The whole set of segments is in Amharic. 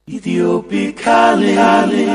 Ethiopic calling.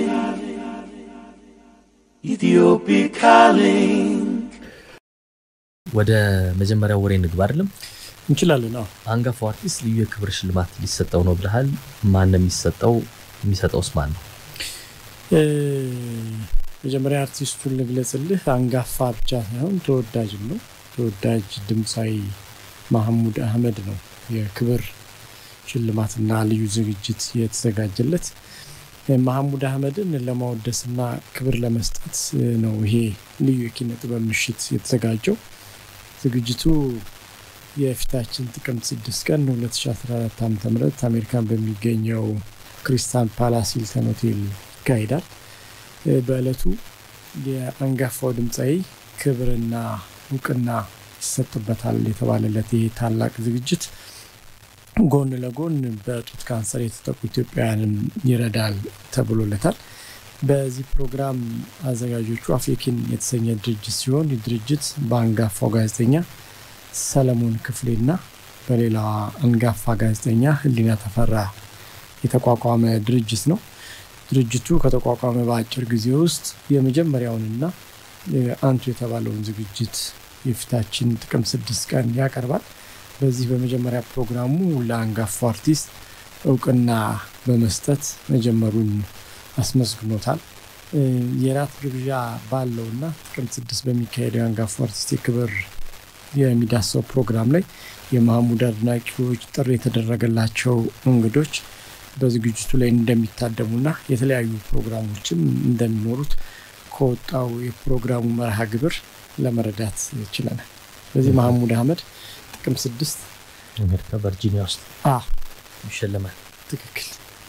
Ethiopic calling. ወደ መጀመሪያው ወሬ እንግባ አይደለም? እንችላለን። አዎ አንጋፋው አርቲስት ልዩ የክብር ሽልማት ሊሰጠው ነው ብለሃል። ማን ነው የሚሰጠው? የሚሰጠውስ ማን ነው? እ፣ መጀመሪያ አርቲስቱን ልግለጽልህ። አንጋፋ ብቻ ሳይሆን ተወዳጅም ነው። ተወዳጅ ድምፃዊ ማህሙድ አህመድ ነው የክብር ሽልማትና ልዩ ዝግጅት የተዘጋጀለት። እ፣ ማህሙድ አህመድን ለማወደስና ክብር ለመስጠት እ፣ ነው ይሄ ልዩ የኪነ ጥበብ ምሽት የተዘጋጀው። ዝግጅቱ የፊታችን ጥቅምት 6 ቀን 2014 ዓ ም አሜሪካን በሚገኘው ክሪስታል ፓላስ ሂልተን ሆቴል ይካሄዳል። እ፣ በዕለቱ የአንጋፋው ድምፃዊ ክብርና እውቅና ይሰጥበታል የተባለለት ይህ ታላቅ ዝግጅት ጎን ለጎን በጡት ካንሰር የተጠቁ ኢትዮጵያውያንን ይረዳል ተብሎለታል። በዚህ ፕሮግራም አዘጋጆቹ አፍሪኪን የተሰኘ ድርጅት ሲሆን ይህ ድርጅት በአንጋፋው ጋዜጠኛ ሰለሞን ክፍሌና በሌላዋ አንጋፋ ጋዜጠኛ ህሊና ተፈራ የተቋቋመ ድርጅት ነው። ድርጅቱ ከተቋቋመ በአጭር ጊዜ ውስጥ የመጀመሪያውንና እ፣ አንቱ የተባለውን ዝግጅት የፊታችን ጥቅምት ስድስት ቀን ያቀርባል። በዚህ በመጀመሪያ ፕሮግራሙ ለአንጋፋው አርቲስት እውቅና በመስጠት መጀመሩን አስመስግኖታል። እ፣ የራት ግብዣ ባለውና ጥቅምት ስድስት በሚካሄደው የአንጋፋው አርቲስት የክብር የሚዳሰው ፕሮግራም ላይ የማህሙድ አድናቂዎች፣ ጥሪ የተደረገላቸው እንግዶች በዝግጅቱ ላይ እንደሚታደሙና የተለያዩ ፕሮግራሞችም እንደሚኖሩት ከወጣው የፕሮግራሙ መርሃ ግብር ለመረዳት ችለናል። ስለዚህ ማህሙድ አህመድ ጥቅምት ስድስት አሜሪካ ቨርጂኒያ ውስጥ አ ይሸለማል። ትክክል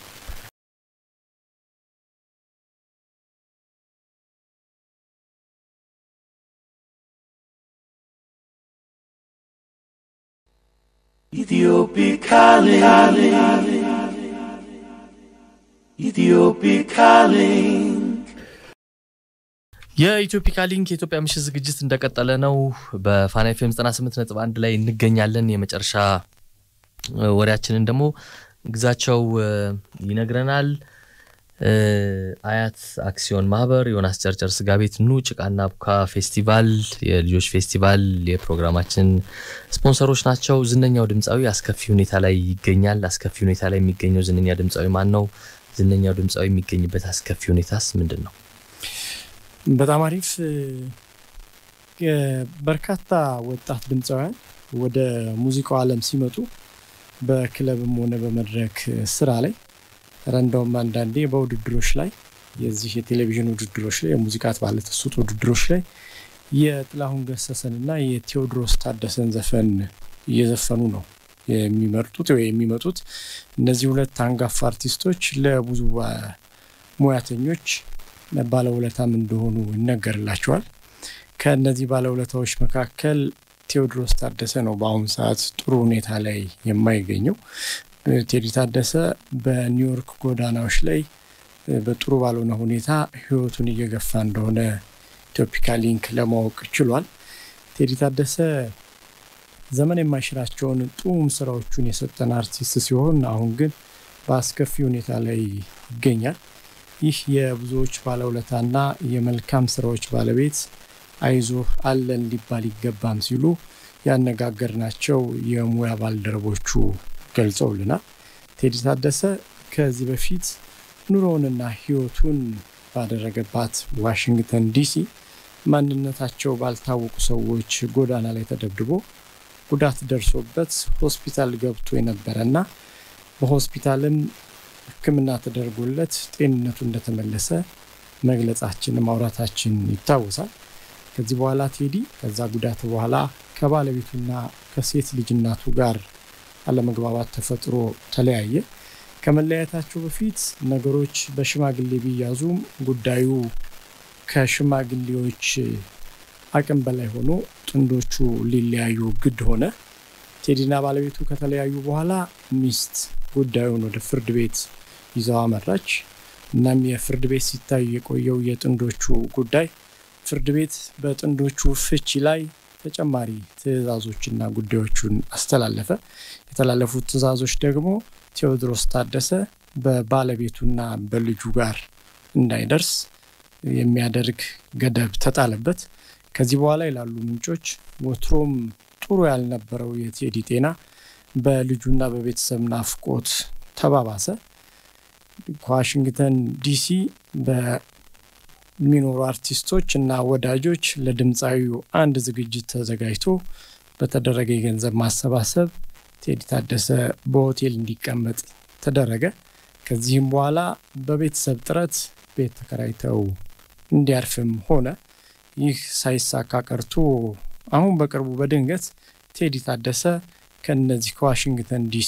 Ethiopic calling. Ethiopic calling. የኢትዮፒካ ሊንክ የኢትዮጵያ ምሽት ዝግጅት እንደቀጠለ ነው። በፋና ኤፍኤም 98 ነጥብ አንድ ላይ እንገኛለን። የመጨረሻ እ፣ ወሬያችንን ደግሞ ግዛቸው እ፣ ይነግረናል። እ፣ አያት አክሲዮን ማህበር፣ ዮናስ ጨርጨር ስጋ ቤት፣ ኑ ጭቃና ቡካ ፌስቲቫል፣ የልጆች ፌስቲቫል የፕሮግራማችን ስፖንሰሮች ናቸው። ዝነኛው ድምፃዊ አስከፊ ሁኔታ ላይ ይገኛል። አስከፊ ሁኔታ ላይ የሚገኘው ዝነኛ ድምፃዊ ማን ነው? ዝነኛው ድምፃዊ የሚገኝበት አስከፊ ሁኔታስ ምንድን ነው? በጣም አሪፍ እ፣ የ- በርካታ ወጣት ድምፃውያን ወደ ሙዚቃው ዓለም ሲመጡ በክለብም ሆነ በመድረክ ስራ ላይ ኧረ እንደውም አንዳንዴ በውድድሮች ላይ የዚህ የቴሌቪዥን ውድድሮች ላይ የሙዚቃ ባለተሰጥኦ ውድድሮች ላይ የጥላሁን ገሰሰንና የቴዎድሮስ ታደሰን ዘፈን እየዘፈኑ ነው የሚመርጡት ወይ የሚመጡት። እነዚህ ሁለት አንጋፋ አርቲስቶች ለብዙ ባ- ሙያተኞች ባለውለታም እንደሆኑ ይነገርላቸዋል። ከእነዚህ ባለውለታዎች መካከል ቴዎድሮስ ታደሰ ነው በአሁኑ ሰዓት ጥሩ ሁኔታ ላይ የማይገኘው። እ፣ ቴዲ ታደሰ በኒውዮርክ ጎዳናዎች ላይ እ፣ በጥሩ ባልሆነ ሁኔታ ሕይወቱን እየገፋ እንደሆነ ኢትዮፒካ ሊንክ ለማወቅ ችሏል። ቴዲ ታደሰ ዘመን የማይሽራቸውን ጡም ስራዎቹን የሰጠን አርቲስት ሲሆን አሁን ግን በአስከፊ ሁኔታ ላይ ይገኛል። ይህ የብዙዎች ባለውለታና የመልካም ስራዎች ባለቤት አይዞህ አለን ሊባል ይገባም ሲሉ ያነጋገርናቸው የሙያ ባልደረቦቹ ገልጸውልናል። ቴዲ ታደሰ ከዚህ በፊት ኑሮውንና ህይወቱን ባደረገባት ዋሽንግተን ዲሲ ማንነታቸው ባልታወቁ ሰዎች ጎዳና ላይ ተደብድቦ ጉዳት ደርሶበት ሆስፒታል ገብቶ የነበረና በሆስፒታልም ሕክምና ተደርጎለት ጤንነቱ እንደተመለሰ መግለጻችን ማውራታችን ይታወሳል። ከዚህ በኋላ ቴዲ ከዛ ጉዳት በኋላ ከባለቤቱና ከሴት ልጅ እናቱ ጋር አለመግባባት ተፈጥሮ ተለያየ። ከመለያየታቸው በፊት ነገሮች በሽማግሌ ቢያዙም ጉዳዩ ከሽማግሌዎች አቅም በላይ ሆኖ ጥንዶቹ ሊለያዩ ግድ ሆነ። ቴዲና ባለቤቱ ከተለያዩ በኋላ ሚስት ጉዳዩን ወደ ፍርድ ቤት ይዘው አመራች። እናም የፍርድ ቤት ሲታይ የቆየው የጥንዶቹ ጉዳይ ፍርድ ቤት በጥንዶቹ ፍቺ ላይ ተጨማሪ ትዕዛዞችና ጉዳዮቹን አስተላለፈ። የተላለፉት ትዕዛዞች ደግሞ ቴዎድሮስ ታደሰ በባለቤቱና በልጁ ጋር እንዳይደርስ የሚያደርግ ገደብ ተጣለበት። ከዚህ በኋላ ይላሉ ምንጮች ወትሮም ጥሩ ያልነበረው የቴዲ ጤና በልጁና በቤተሰብ ናፍቆት ተባባሰ። ከዋሽንግተን ዲሲ በሚኖሩ አርቲስቶች እና ወዳጆች ለድምፃዊው አንድ ዝግጅት ተዘጋጅቶ በተደረገ የገንዘብ ማሰባሰብ ቴዲ ታደሰ በሆቴል እንዲቀመጥ ተደረገ። ከዚህም በኋላ በቤተሰብ ጥረት ቤት ተከራይተው እንዲያርፍም ሆነ። ይህ ሳይሳካ ቀርቶ አሁን በቅርቡ በድንገት ቴዲ ታደሰ ከነዚህ ከዋሽንግተን ዲሲ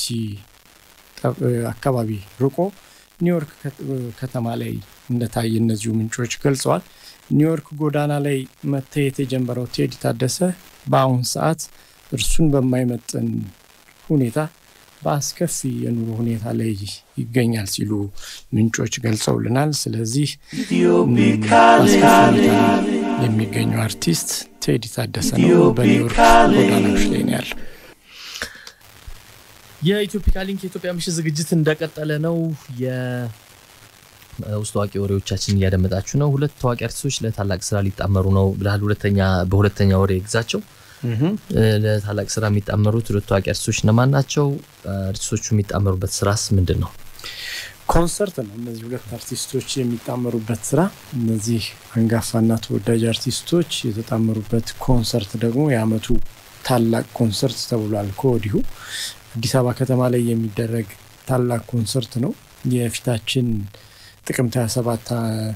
አካባቢ ርቆ ኒውዮርክ ከተማ ላይ እንደታየ እነዚሁ ምንጮች ገልጸዋል። ኒውዮርክ ጎዳና ላይ መታየት የጀመረው ቴዲ ታደሰ በአሁን ሰዓት እርሱን በማይመጥን ሁኔታ በአስከፊ የኑሮ ሁኔታ ላይ ይገኛል ሲሉ ምንጮች ገልጸውልናል። ስለዚህ በአስከፊ ሁኔታ ላይ የሚገኘው አርቲስት ቴዲ ታደሰ ነው። በኒውዮርክ ጎዳናዎች ላይ ነው ያለው። የኢትዮፒካ ሊንክ የኢትዮጵያ ምሽት ዝግጅት እንደቀጠለ ነው። የውስጥ ታዋቂ ወሬዎቻችን እያደመጣችሁ ነው። ሁለት ታዋቂ አርቲስቶች ለታላቅ ስራ ሊጣመሩ ነው ብለሃል። ሁለተኛ በሁለተኛ ወሬ ግዛቸው ለታላቅ ስራ የሚጣመሩት ሁለት ታዋቂ አርቲስቶች እነማን ናቸው? አርቲስቶቹ የሚጣመሩበት ስራስ ምንድን ነው? ኮንሰርት ነው። እነዚህ ሁለት አርቲስቶች የሚጣመሩበት ስራ እነዚህ አንጋፋና ተወዳጅ አርቲስቶች የተጣመሩበት ኮንሰርት ደግሞ የአመቱ ታላቅ ኮንሰርት ተብሏል። ከወዲሁ አዲስ አበባ ከተማ ላይ የሚደረግ ታላቅ ኮንሰርት ነው። የፊታችን ጥቅምት 27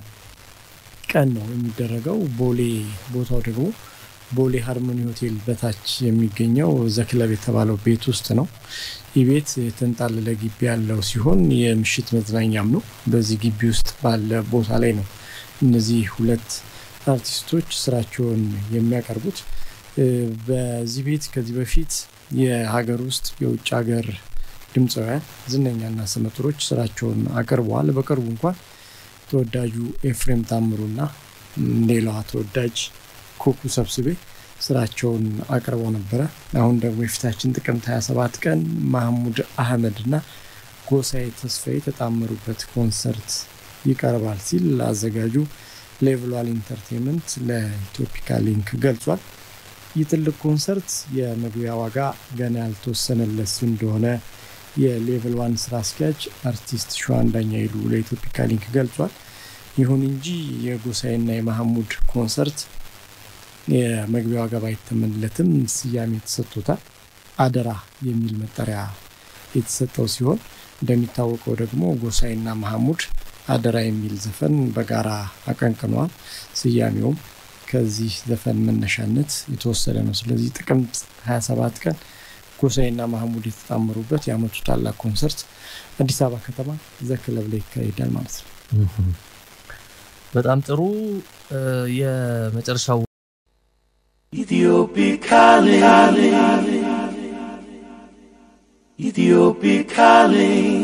ቀን ነው የሚደረገው። ቦሌ ቦታው ደግሞ ቦሌ ሃርሞኒ ሆቴል በታች የሚገኘው ዘክለብ የተባለው ቤት ውስጥ ነው። ይህ ቤት የተንጣለለ ግቢ ያለው ሲሆን የምሽት መዝናኛም ነው። በዚህ ግቢ ውስጥ ባለ ቦታ ላይ ነው እነዚህ ሁለት አርቲስቶች ስራቸውን የሚያቀርቡት። በዚህ ቤት ከዚህ በፊት የሀገር ውስጥ የውጭ ሀገር ድምፃውያን ዝነኛና ስመጥሮች ስራቸውን አቅርበዋል። በቅርቡ እንኳን ተወዳጁ ኤፍሬም ታምሩና ሌላዋ ተወዳጅ ኩኩ ሰብስቤ ስራቸውን አቅርበው ነበረ። አሁን ደግሞ የፊታችን ጥቅምት 27 ቀን ማህሙድ አህመድ እና ጎሳዬ ተስፋዬ የተጣመሩበት ኮንሰርት ይቀርባል ሲል አዘጋጁ ሌቭሏል ኢንተርቴንመንት ለኢትዮፒካ ሊንክ ገልጿል። ይህ ትልቅ ኮንሰርት የመግቢያ ዋጋ ገና ያልተወሰነለት እንደሆነ የሌቭል ዋን ስራ አስኪያጅ አርቲስት ሸዋንዳኛ ይሉ ለኢትዮፒካ ሊንክ ገልጿል። ይሁን እንጂ የጎሳዬና የማህሙድ ኮንሰርት የመግቢያ ዋጋ ባይተመንለትም ስያሜ ተሰጥቶታል። አደራ የሚል መጠሪያ የተሰጠው ሲሆን እንደሚታወቀው ደግሞ ጎሳዬና መሐሙድ አደራ የሚል ዘፈን በጋራ አቀንቅነዋል። ስያሜውም ከዚህ ዘፈን መነሻነት የተወሰደ ነው። ስለዚህ ጥቅምት 27 ቀን ጎሳዬና መሐሙድ የተጣመሩበት የአመቱ ታላቅ ኮንሰርት አዲስ አበባ ከተማ ዘክለብ ላይ ይካሄዳል ማለት ነው። በጣም ጥሩ። የመጨረሻው Ethiopic calling. Ethiopic calling.